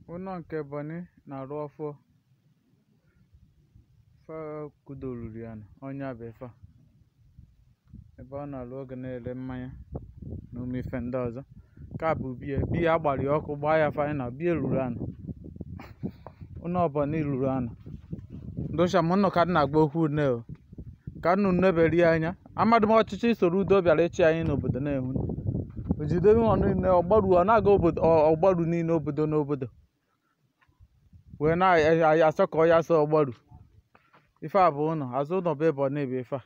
ụnọ nke Ebonyi na-arụ ọfụ fa kudoluru ya nụ ọnya bụ ife a ebe ọ na-arụ oge na-ere mmanya na ụmụ ife ndị ọzọ nke a bụ biya biya agbara ya ọkụ gbaa ya final biya ruru anụ ụnọ Ebonyi ruru anụ ndụcha m nnụ ka m na-agba okwu nne o ka nnụ nneberi anya amadụ m ọchịchị soro udo bịara ịchị anyị n'obodo na-ehu o jide ọ niile ọgbaru ọ na-aga obodo ọgbaru niile obodo n'obodo wee na-asọ ka ọ ya sọ ọgbaru ife a bụ ụnọ azụ ụnọ bụ Ebonyi bụ ife a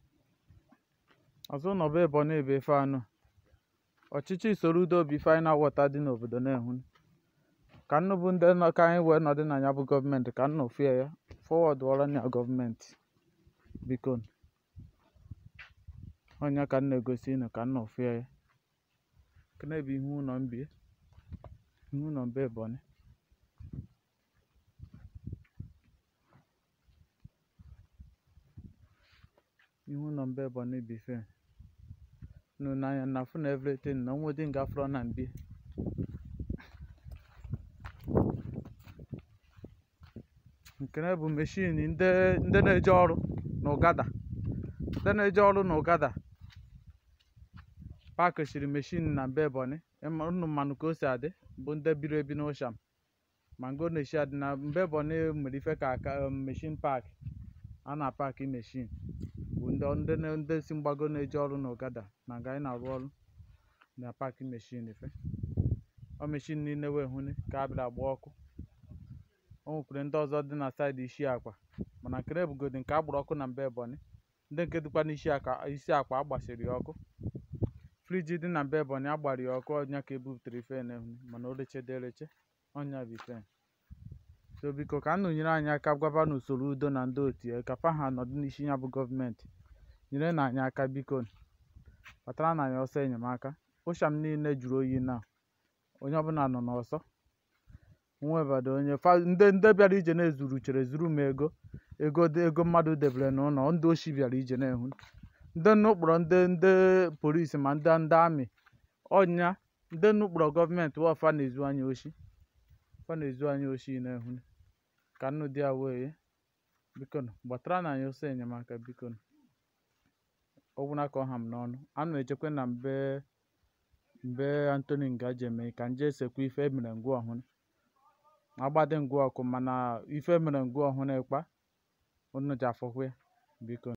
azụ ụnọ bụ Ebonyi bụ ife anụ ọchịchị soro udo bụ ife anyị na-awọta dị n'obodo na-ehu ka nnụ bụ ndị nọ ka anyị wee nọdị na ya bụ gọọmenti ka nnụ fie ya fọwọdụ ọrụ ya gọọmenti biko ọnya ka m na-egosi unu ka nnụ fie ya kene bụ ihu ụlọ mbie ihu ụlọ mbe Ebonyi ihu ụlọ mbe Ebonyi bụ ife nụ n'anya na fụ na everything na onwedị nga fọrọ na mbie nkene bụ meshin ndị ndị na-eje ọrụ na ụgada ndị na-eje ọrụ na ụgada paaki shiri meshin na mbe Ebonyi unu mmanụ ka o si adị bụ ndị biri ebi n'ụsham ma ngo na-eshi adị na mbe Ebonyi mere ife ka aka meshin paaki a na-apaaki meshin bụ ndị ndị na- ndị si mgbago na-eje ọrụ na ụgada na nga anyị na-arụ ọrụ na paaki meshin ife ọ meshin niile wee hụni ka a bịara gba ọkụ o nwekwara ndị ọzọ dị na saịdị isi akwa mana nkene bugodi nke a gbara ọkụ na mbe Ebonyi ndị nke dịkwa n'isi aka isi akwa agbasiri ya ọkụ friji dị na mbe Ebonyi agbara ya ọkụ ọnya ka ebuputere ife na-ehu mana o rechede ereche ọnya bụ ife so biko ka nnụ nyere anyị aka gwaba n'usoro udo na ndị otu ya ka fa ha nọdụ n'isi ya bụ gọọmenti nyere na anyị aka biko kpatara na anyị ọsọ enyemaka ụsham niile jụrụ oyi na onye ọbụla nọ n'ọsọ nwebado onye fa ndị ndị bịara ije na-ezuru chere zuru m ego ego dị ego mmadụ debere n'ụlọ ndị oshi bịara ije na-ehu ndị nnukpọrọ ndị ndị polisi ma ndị ndị amị ọnya ndị nnukpọrọ gọọmenti wọfa na-ezu anyị oshi fa na-ezu anyị oshi na-ehu ka nnụ dị ya wee biko gbatara na anyị ọsọ enyemaka biko ọgwụna ka ọ ha m n'ọnụ anụ echekwe na mbe mbe Anthony Ngaji eme ka nje esekwa ife emere ngwa ọhụrụ agbadị ngwa ọkụ mana ife mere ngwa ọhụrụ ịkpa unu ji afọkwa ya biko